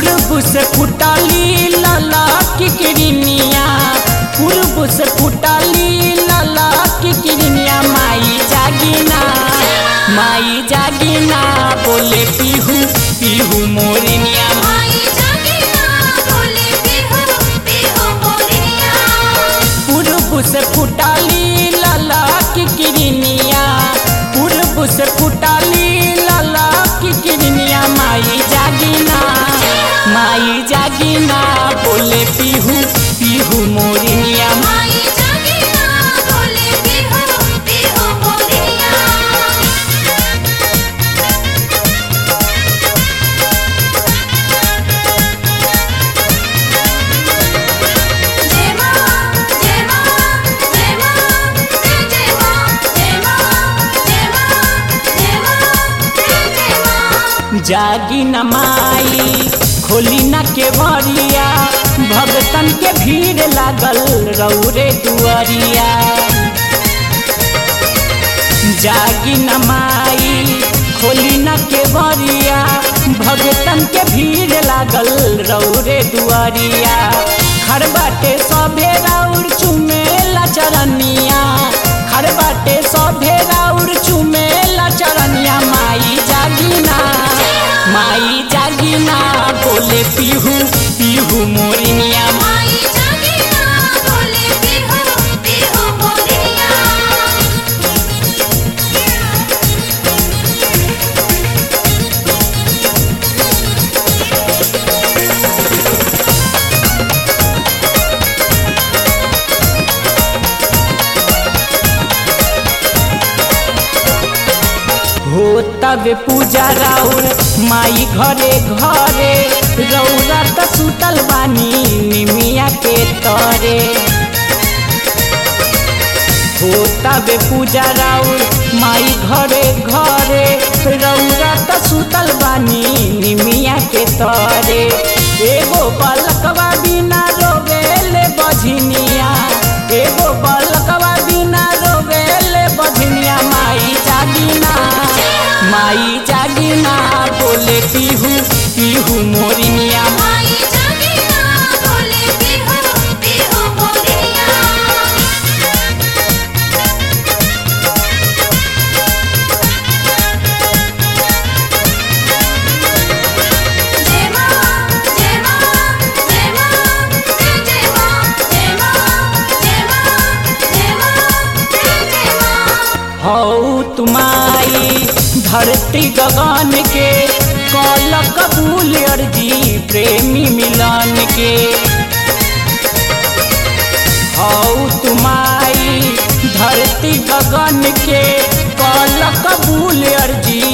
पूर्व से फुटली लला की किरनिया पूर्व से फुटली लला की किरनिया माई जागिना माई जागिना बोले पीहू पीहू मोरनिया माई जागिना बोले बिहू बिहू मोरिया पूर्व से फुटली लला की किरनिया पूर्व से फुटली लला की किरनिया माई जागिना माई जागिना बोले पीहू पीहू मोरनिया माई जागिना बोले बिहू बिहू मोरिया जय मां जय मां जय मां जय जय मां जय मां जय मां जय मां जय जय मां जागी न माई खोली न केवरिया भगतन के भीड़ लागल रौरे दुआरिया जागी न माई खोली न केवरिया भगतन के भीड़ लागल रौरे दुआरिया खर बाटे सभे राउर चुमेला चरनिया खर बाटे सभे राउर चुमेला चरनिया माई जागिना माई जागिना बोले पीहू पीहू मोरिनिया माई जागिना बोले बिहू बिहू मोरिया हो तब पूजा राउर माई घरे घरे रौरा त सुतल बानी निमिया के तरे हो तब पूजा राउर माई घरे घरे रौरा त सुतल बानी निमिया के तरे एगो बलकवा बिना रोवेले बझनिया एगो बलकवा बिना रोवेले बझनिया माई जागिना माई जागिना बोले पीहू पीहू मोरिनिया माई जागिना बोले बिहू बिहू मोरिया जय मां जय मां जय मां जय जय मां जय मां जय मां जय मां जय जय मां हौ तुम्हारी धरती गगन के कल कबूल अर्जी प्रेमी मिलन के हौ तुम्हारी धरती गगन के कल कबूल अर्जी